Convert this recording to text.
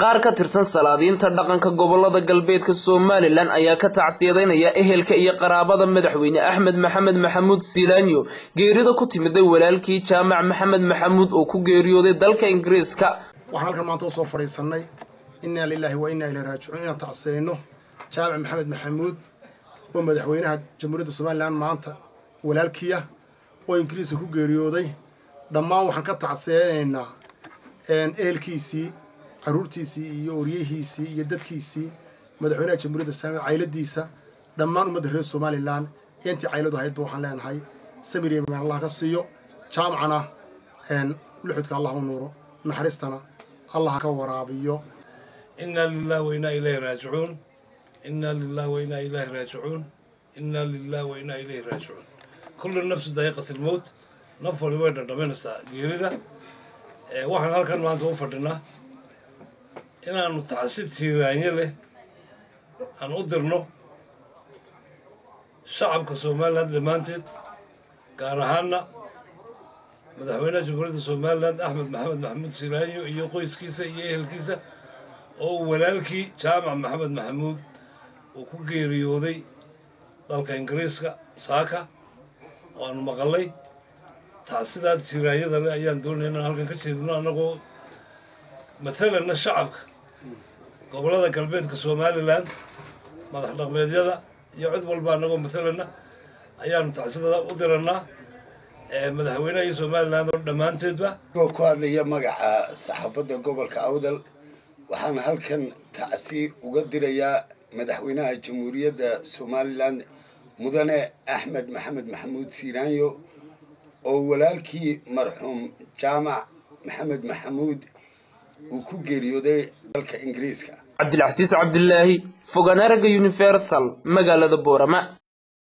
qaar ka tirsan salaadiinta dhaqanka gobolada galbeedka somalilan ayaa ka tacsiyadeynaya ehelka iyo qaraabada madaxweyne axmed maxamed maxamuud silaanyo geerida ku timiday walaalkii jaamac maxamed maxamuud oo ku geeriyooday dalka ingiriiska waxaan halkan maanta usoo fadhiisannay innaa lilaahi wa innaa ilay raajicuun inaan tacsiyeyno jaamac maxamed maxamuud oo madaxweynaha jamhuuriyadda somalilan maanta walaalkiia oo ingiriiska ku geeriyooday dhammaan waxaan ka tacsiyeynaynaa ehelkiisii caruurtiisii iyo oryihiisii iyo dadkiisii madaxweynaha jamhuuriyadda somalilan cayladiisa dhammaan ummadda reer somalilan iyo intii cayladu ahaydba waxaan leenahay samir iyo magaan allah ka siiyo jaamacana luxudka allah u nuuro naxariistana allah ka waraabiyo inaa lilah wainaa ilayhi raajicuun inaa lilah wainaa ilayhi raajicuun inaa lilah wainaa ilayhi raajicuun kullu nafsu daa'iqati lmowt naf waliba way dhadhaminaysaa geerida waxaan halkan maanta u fadhinaa inaanu tacsi tiiraanye leh aan u dirno shacabka somalilan dhammaanteed gaar ahaana madaxweynaha jamhuuriyadda somalilan axmed maxamed maxamuud silaanyo iyo qoyskiisa iyo ehelkiisa oo walaalkii jaamac maxamed maxamuud uu ku geeriyooday dalka ingiriiska saaka oo aanu maqalay tacsidaa tiiraanyada leh ayaan doonaya inaan halkan ka jeedino annagoo mathalanna shacabka gobollada galbeedka somalilan madax dhaqmeedyada iyo cid walba annagoo mathalanna ayaanu tacsidada u dirannaa madaxweynaha iyo somalilan oo dhammaanteedba oo ku hadlaya magaca saxaafadda gobolka awdal waxaan halkan tacsi uga dirayaa madaxweynaha jamhuuriyadda somalilan mudane axmed maxamed maxamuud siiraanyo oo walaalkii marxuum jaamac maxamed maxamuud uu ku geeriyooday dalka ingiriiska cabdilcasiis cabdilaahi foganaraga universal magaalada boorama